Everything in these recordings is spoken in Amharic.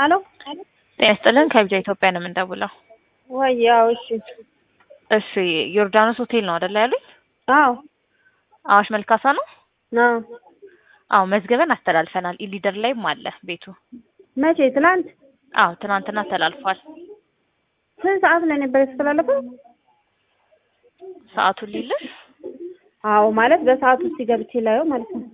ሄሎ ጤና ይስጥልን ከቢጃ ኢትዮጵያ ነው የምንደውለው። ወይ ያው እሺ እሺ ዮርዳኖስ ሆቴል ነው አይደለ ያሉኝ? አዎ አዋሽ መልካሳ ነው? አዎ አዎ መዝገበን አስተላልፈናል። ኢሊደር ላይም አለ ቤቱ። መቼ ትላንት አዎ ትናንትና ተላልፏል። ስንት ሰዓት ላይ ነበር የተስተላለፈው? ሰዓቱን ሊልሽ አዎ ማለት በሰዓቱ ውስጥ ገብቼ ላየው ማለት ነው።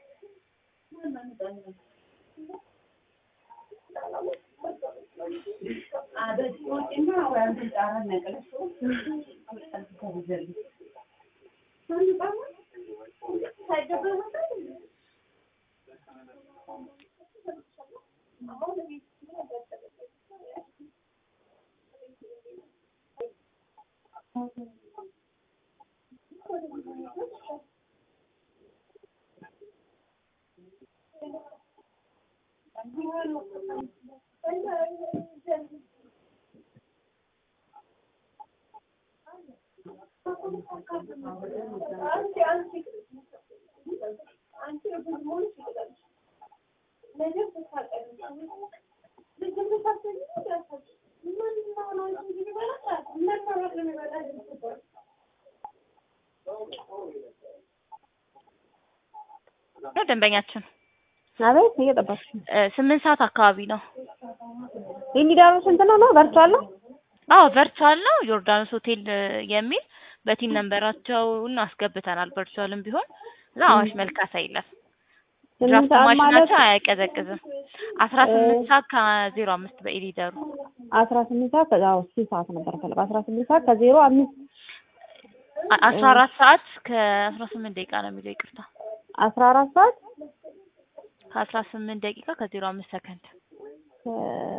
ነው ደንበኛችን አቤት እየጠበቅሽ ነው። እ ስምንት ሰዓት አካባቢ ነው። ኢንዲዳሩ ስንት ነው ነው ቨርቹዋል ነው? አዎ ቨርቹዋል ነው። ዮርዳኖስ ሆቴል እ የሚል በቲም ነንበራቸውን አስገብተናል። ቨርቹዋልም ቢሆን እዛ አዋሽ መልካሳ ይላል። ስምንት ድራፍት ሰዓት ማለት ማሽናቸው አያቀዘቅዝም። አስራ ስምንት ሰዓት ከዜሮ አምስት በኢሊደሩ አስራ ስምንት ሰዓት ከዛ አዎ ስንት ሰዓት ነበር ፈለግ አስራ ስምንት ሰዓት ከዜሮ አምስት አ- አስራ አራት ሰዓት ከአስራ ስምንት ደቂቃ ነው የሚለው ይቅርታ አስራ አራት ሰዓት ከአስራ ስምንት ደቂቃ ከዜሮ አምስት ሰከንድ እ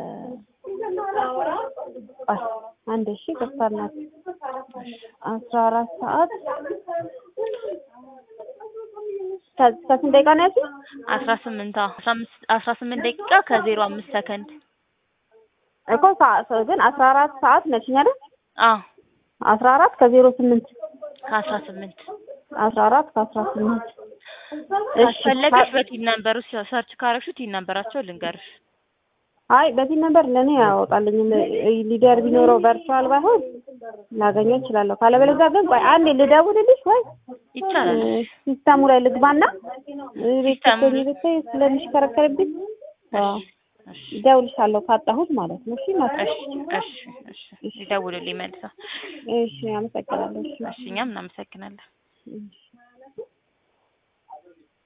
ቆይ አንድ እሺ ቅርታ እናት አስራ አራት ሰዓት ከ- ከስንት ደቂቃ ነው ያልሽኝ? አስራ ስምንት አዎ አስራ አምስት አስራ ስምንት ደቂቃ ከዜሮ አምስት ሰከንድ እኮ ሰዓት ግን አስራ አራት ሰዓት ነችኝ አይደል? አዎ አስራ አራት ከዜሮ ስምንት ከአስራ ስምንት አስራ አራት ከአስራ ስምንት እሺ ካስፈለገሽ በቲን ነንበሩ ሰርች ካረግሽው ቲን ነንበራቸው ልንገርሽ አይ በዚህ ነበር ለእኔ ያወጣልኝም ሊደር ቢኖረው ቨርቹዋል ባይሆን ላገኘው እችላለሁ። ካለበለዚያ ግን ቆይ አንዴ ልደውልልሽ ወይ ይቻላል። እ ሲስተሙ ላይ ልግባና እ ቤት ሲስተሙ ስትሆኚ ብታይ ስለሚሽከረከርብኝ አዎ እሺ እደውልልሻለሁ ካጣሁት ማለት ነው። እሺ እናት እሺ እሺ እሺ ይደውሉልኝ መልሰው። እሺ አመሰግናለሁ። እሺ እሺ እኛም እናመሰግናለን። እሺ